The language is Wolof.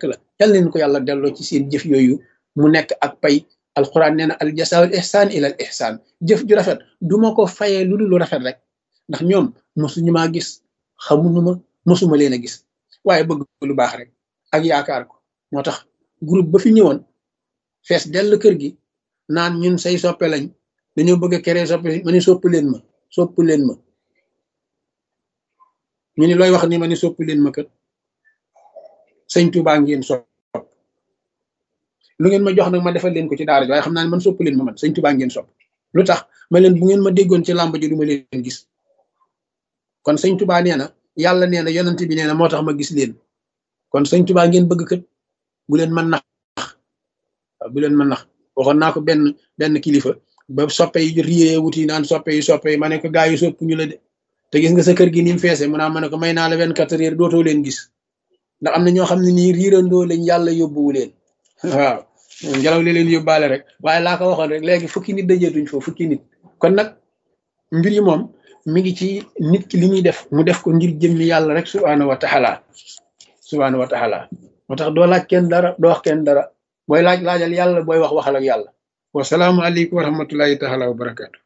la yal leen ko yàlla delloo ci seen jëf yooyu mu nekk ak pay alquran nee na al jasaawul ihsaan ila al ihsaan jëf ju rafet du ma ko fayee lu dul lu rafet rek ndax ñoom mosuñu maa gis xamuñu ma mosuma leen a gis waaye bëgg lu baax rek ak yaakaar ko moo tax groupe ba fi ñëwoon fees dell kër gi naan ñun say soppe lañ dañoo bëgg a créer soppe ma ni sopp leen ma sopp leen ma ñu ni looy wax ni ma ni sopp leen ma kët sëñ Tuubaa ngeen sopp lu ngeen ma jox nag ma defal leen ko ci daara ji waaye xam naa ne man sopp leen ma man sëñ Tuubaa ngeen sopp lu tax ma leen bu ngeen ma déggoon ci làmb ji du ma leen gis kon sëñ Tuubaa nee na yàlla nee na yonent bi nee na moo tax ma gis leen kon sëñ Tuubaa ngeen bëgg kët bu leen mën nax bu leen mën nax waxoon naa ko benn benn kilifa ba soppe yi riyee wuti naan soppe yi soppe yi ma ne ko gaa yi sopp ñu la de te gis nga sa kër gi ni mu feese mu naa ma ne ko may naa la vingt-quatre heures dootoo leen gis ndax am na ñoo xam ne nii riirandoo lañ yàlla yóbbuwu leen waaw ngelaw li leen yóbbaale rek waaye laa ko waxoon rek léegi fukki nit dajeetuñ foofu fukki nit kon nag mbir yi moom mi ngi ci nit ki li muy def mu def ko ngir jëmmi yàlla rek subhaanahu wa taala subhaanahu wa taala moo tax doo laaj kenn dara doo wax kenn dara booy laaj laajal yàlla booy wax waxal ak yàlla wasalaamu aleykum wa rahmatullahi taala wa barakaatu